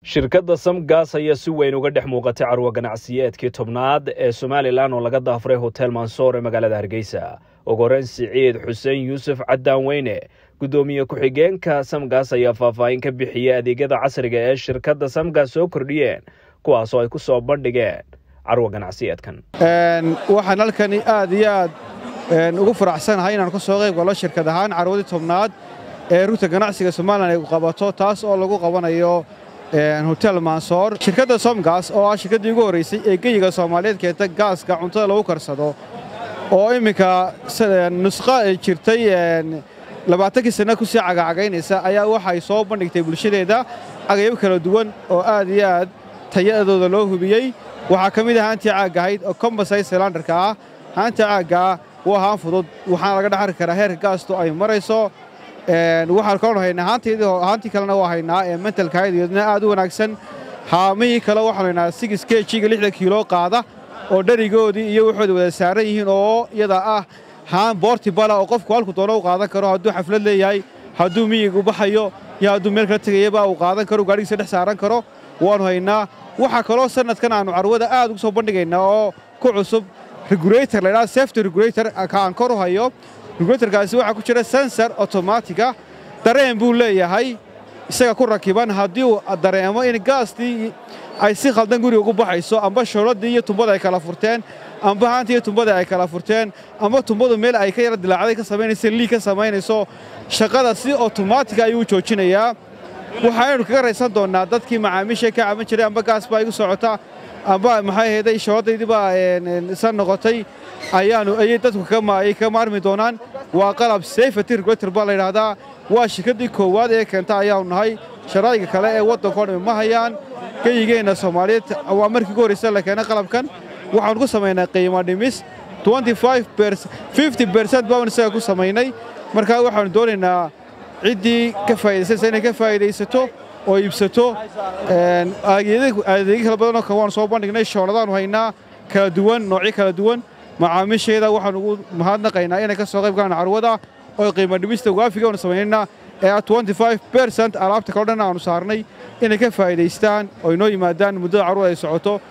shirkadda samgas ayaa si weyn uga dhex muuqatay carwo ganacsiyeedkii tobnaad ee somalilan oo laga daafuray hotel mansoor ee magaalada hargeysa ugu horeyn siciid xuseen yuusuf caddaan weyne guddoomiye ku-xigeenka samgas ayaa faahfaahin ka bixiyey adeegyada casriga ee shirkadda samgas soo kordhiyeen kuwaasoo ay ku soo bandhigeen carwo ganacsiyeedkan waxaan halkani aad iyo aad ugu faraxsanahay inaan ka soo qayb galo shirkad ahaan carwadii tobnaad ee rugta ganacsiga somalilan ay qabato taas oo lagu qabanayo hotel mansoor shirkadda somgas oo ah shirkaddii ugu horraysay ee geyiga soomaaliyeed keenta gaaska cuntada lagu karsado oo imminka nusqa ay jirtay labaatankii sanna ku sii cagacagaynaysa ayaa waxay soo bandhigtay bulshadeeda cagayab kala duwan oo aad iyo aad tayadooda loo hubiyey waxaa ka mid ah haantii caagga ahayd oo kombasay selandarka ah haanta caaggaa waa haan fudud waxaana laga dhexarki karaa heerka gaastu ay marayso waxaan kaloo haynaa haantii kalena waa haynaa ee mentalkahayd iyadna aad u wanaagsan haamihii kale waxaanu haynaa sigis kejiga lixda kiilo qaada oo dherigoodii iyo waxooda wada saaran yihiin oo iyada ah haan boortibala oo qofku halku doono u qaadan karo hadduu xaflad leeyahay hadduu miyig u baxayo iyo hadduu meel kala tegayaba uu qaadan karo gaadhigiisa dhex saaran karo waannu haynaa waxaa kaloo sannadkan aannu carwada aad ugu soo bandhigaynaa oo ku cusub regulator laydhaha safety regulator ka aan kor u hayo regulatorkaasi waxaa ku jira sensor otomaatica dareen buu leeyahay isaga ku rakiban haddii uu dareemo in gaastii ay si khaldan guriga ugu baxayso amba shooladii iyo tumbada ay kala furteen amba haantii iyo tumbada ay kala furteen amba tumbadu meel ay ka yara dilaacday ka samaynayso liig ka samaynayso shaqada si otomaatica ayuu u joojinayaa waxaaynu kaga raysan doonnaa dadkii macaamiisha ka caban jiray amba gaas baa igu socota amba maxay ahayday shooladaydii baa isa noqotay ayaanu ayay dadku ay ka maarmi doonaan waa qalab safety regulator baa layidhaahdaa waa shirkaddii koowaad ee keenta ayaanu nahay sharaa'iga kale ee waddankao dhami ma hayaan geyigeenna soomaaliyeed waa markii ugu horraysa la keenay qalabkan waxaanu ku samaynay qiimo dhimis bercent baanu isaga ku samaynay markaa waxaanu doonaynaa ciddii ka faa'idaysanaysa inay ka faa'idaysato oo iibsato adeegyo kala badanoo kale waanu soo bandhignay shooladaanu haynaa kala duwan noocyo kala duwan macaamiisheeda waxaanu ugu mahadnaqaynaa inay ka soo qayb galaan carwada oo qiimo dhimista waafiga aanu samaynayna ee bercent alaabta kaloo dhan aanu saarnay inay ka faa'idaystaan oo inoo yimaadaan muddada carwada ay socoto